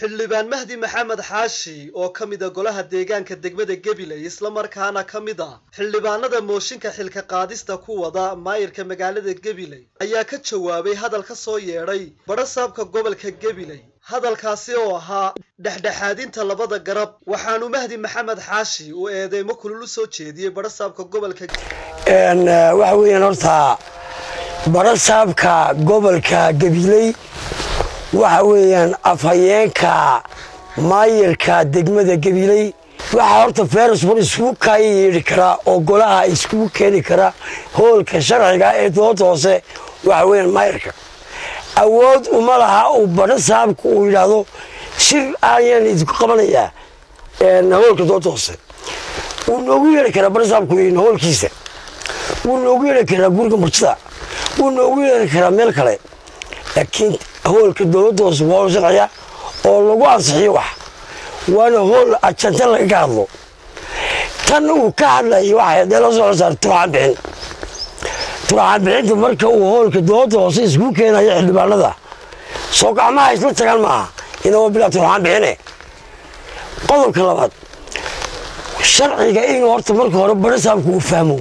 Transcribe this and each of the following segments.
xildhibaan mahdi maxamed xaashi oo ka mida golaha deegaanka degmada gabiley islamarkaana ka mid a xildhibaanada mooshinka xilka qaadista ku wada maayirka magaalada gabiley ayaa ka jawaabay hadal ka soo yeedhay badhasaabka gobolka gabiley hadalkaasi oo ahaa dhexdhexaadinta labada garab waxaanu mahdi maxamed xaashi uu eedeymo kulul u soo jeediyey badhasaabka gobolka waxa weeyaan horta badhasaabka gobolka gabiley waxa weeyaan afhayeenka maayirka degmada gabiley waxaa horta feresbor iskugu kaaya yeedhi karaa oo golaha iskugu keeni kara hoolka sharciga ee dooda hoose waxa weeyaan maayirka awood uma laha uu badhasaabku uu yidhaahdo shir ayaan idinku qabanayaa hoolka dooda hoose wuu noogu yeedhi karaa badhasaabku hoolkiisa wuu noogu yeedhi karaa guriga martida wuu noogu yeedhi karaa meel kale laakiin hoolka dowladda hoose waa hool sharciya oo lagu ansixiyo wax waana hool ajanta lagaga hadlo tan uu ka hadlayay waxay dee la soo saar turxaan bixin turxaan bixinta marka uu hoolka dowladda hoose isku keenayo xildhibaanada soo gacmaha isla tagaan maaha inagoo bilaa turxaan bixine qodobka labaad sharciga inuu horta marka hore badhasaabku uu fahmo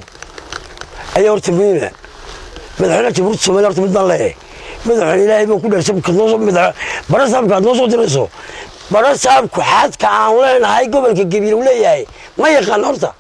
ayaa horta muhiima madaxweynaha jamhuuriyadda somalia horta mid baan leeyahay madaxweyne ilaahay baa ku dheersay badhasaabka aad noo soo dirayso badhasaabku xadka aan leenahay gobolka gabiil uu leeyahay ma yaqaan horta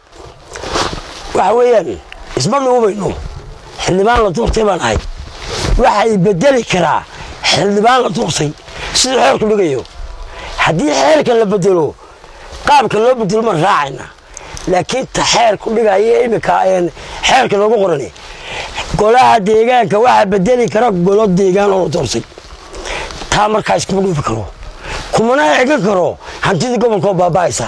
waxa weeyaan isma dhuubayno xildhibaan la doortay baan ahay waxay bedeli karaa xildhibaan la doortay siduu xeerku dhigayo haddii xeerka la bedelo qaabka loo bedelo maan raacayna laakiin ta xeerku dhigaya imika xeerka loogu qorani golaha deegaanka waxaa bedeli kara golo deegaan oo la doorsay taa markaa iskuma dhuufi karo kumana egan karo hantidii gobolkaoo baaba'aysa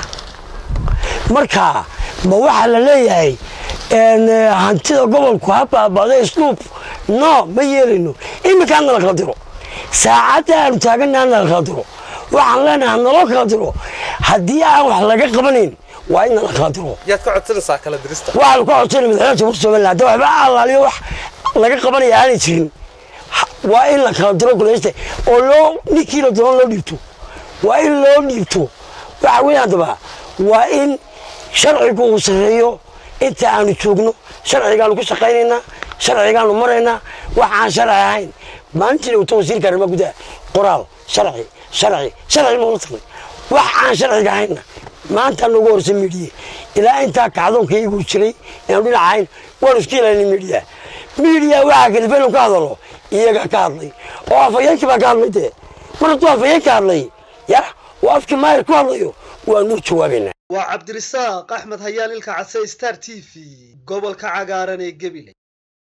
marka ma waxaa la leeyahay hantida gobolku ha baaba'da isluub no ma yeelayno iminka hana la kala diro saacadda aanu taagana hana la kala diro waxaan leenahay hanaloo kala diro haddii aan wax laga qabanayn waa in la kala diro yaad ka codsanaysaa kala dirista waxaanu ka codsana madaxweynaha jamhuurta somaliland hadda waxba allaaliyo wax laga qabanaya aanay jirin waa in la kala diro goleysta oo loo ninkii la doono loo dhiibto waa in loo dhiibto waxa weeye haddaba waa in sharcigu uu sarreeyo inta aanu joogno sharcigaanu ku shaqaynaynaa sharcigaanu maraynaa wax aan sharci ahayn maalintiina wata wasiirka arrimaha gudaha qoraal sharci sharci sharci noola tagnay wax aan sharciga ahaynna maanta noogu horsa midiya ilaa intaa kacdoonka iyagu jiray inaanu dhinac ahayn waanu iska ilaalina midiya midiya waxaa kalifay inuu ka hadalo iyagaa ka hadlay oo afhayeenkii baa ka hadlay dee mar hadduu afhayeen ka hadlay ya oo afkii maayir ku hadlayo waanu jawaabaynaa waa cabdirisaaq axmed hayaan ilka case star t v gobolka cagaaran ee gabiley